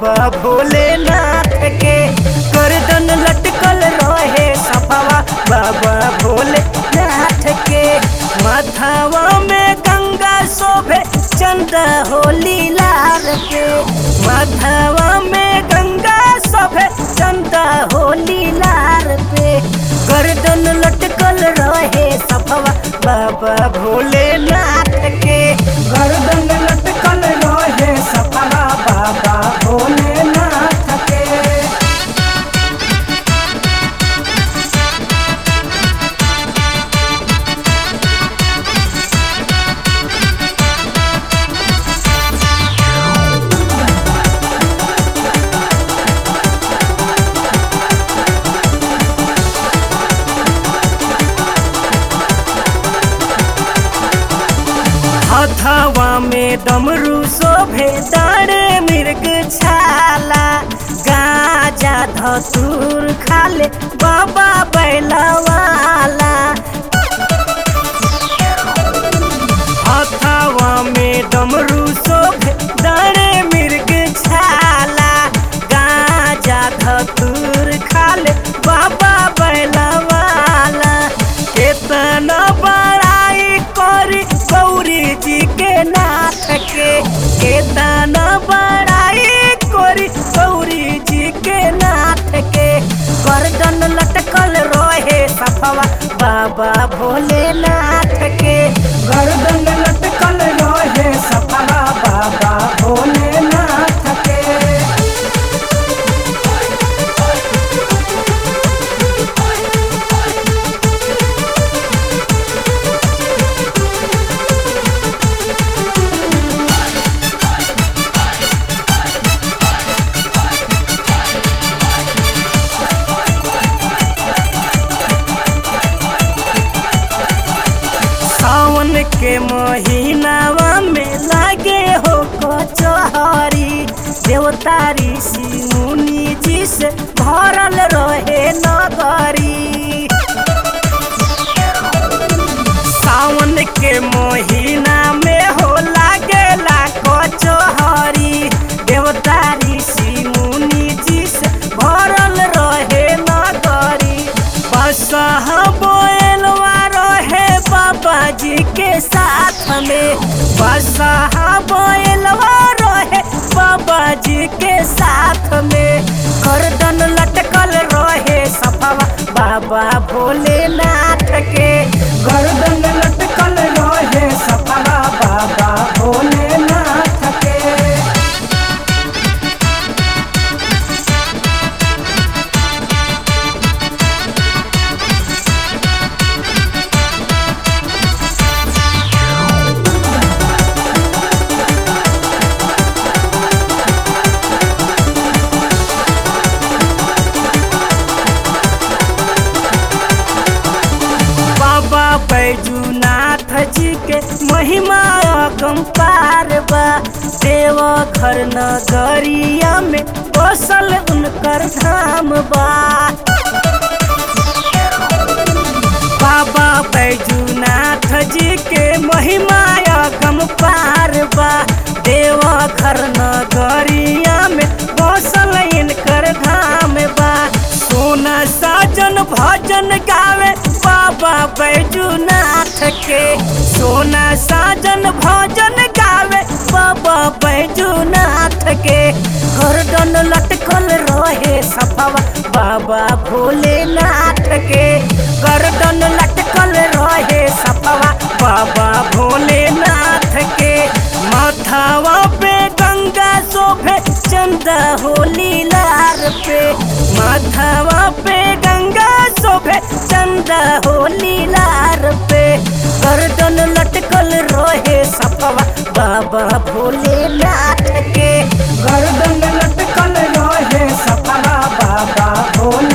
बाबा भोलेनाथ के गर्दन लटकल रहे सफवा बाबा भोलेनाथ के माथावा में गंगा शोभे चंदा होली लाल के माथावा में गंगा शोभे चंदा होली लाल पे गर्दन लटकल रहे सफवा बाबा भोलेनाथ के गर्दन लटकल रहे सफवा बाबा भोलेनाथ के हथवा में डमरू शोभे दाड़े मृग छाला गाजा धतूर खाले बाबा बैलवाला हथवा में डमरू शोभे दाड़े मृग छाला गाजा धतूर खाले बाबा बैलवाला केतना बड़ाई करी गौरी जी के नाथ के केतना बड़ाई करी गौरी जी के नाथ के गर्दन लटकल रहे सफवा बाबा भोलेनाथ के गर्दन लटकल रहे सफवा बाबा भोलेनाथ के सावन के महीनावा में लागे हो कचहरी देवता ऋषि मुनि जी से भरल रहे नगरी सावन के महीना में हो लागेला कचहरी देवता ऋषि मुनि जी से भरल रहे नगरी बसह बोलवा रहे बाबा जी के साथ में बसह बोलवा रहे बाबा जी के साथ में गर्दन लटकल रहे सफवा बाबा भोलेनाथ के गर्दन लटकल रहे सफवा बाबा भोलेनाथ के बाबा बैजूनाथ जी के महिमा अगम पार बा देव घर नगरिया में बसल उनकर धाम बा बाबा बैजूनाथ जी के महिमा अगम पार बा देव घर नगरिया में बसल इनकर धाम बा सोना साजन भजन गावे बाबा बैजूनाथ के सोना साजन भजन गावे बाबा बैजूनाथ के गर्दन लटकल रहे सफवा बाबा भोलेनाथ के गर्दन लटकल रहे सफवा बाबा भोलेनाथ के माथावा पे गंगा शोभे चंदा होली लार पे माथावा पे गंगा शोभे चंदा होली लार पे गर्दन लटकल रहे सफवा बाबा भोलेनाथ के गर्दन लटकल रहे सफवा बाबा भोले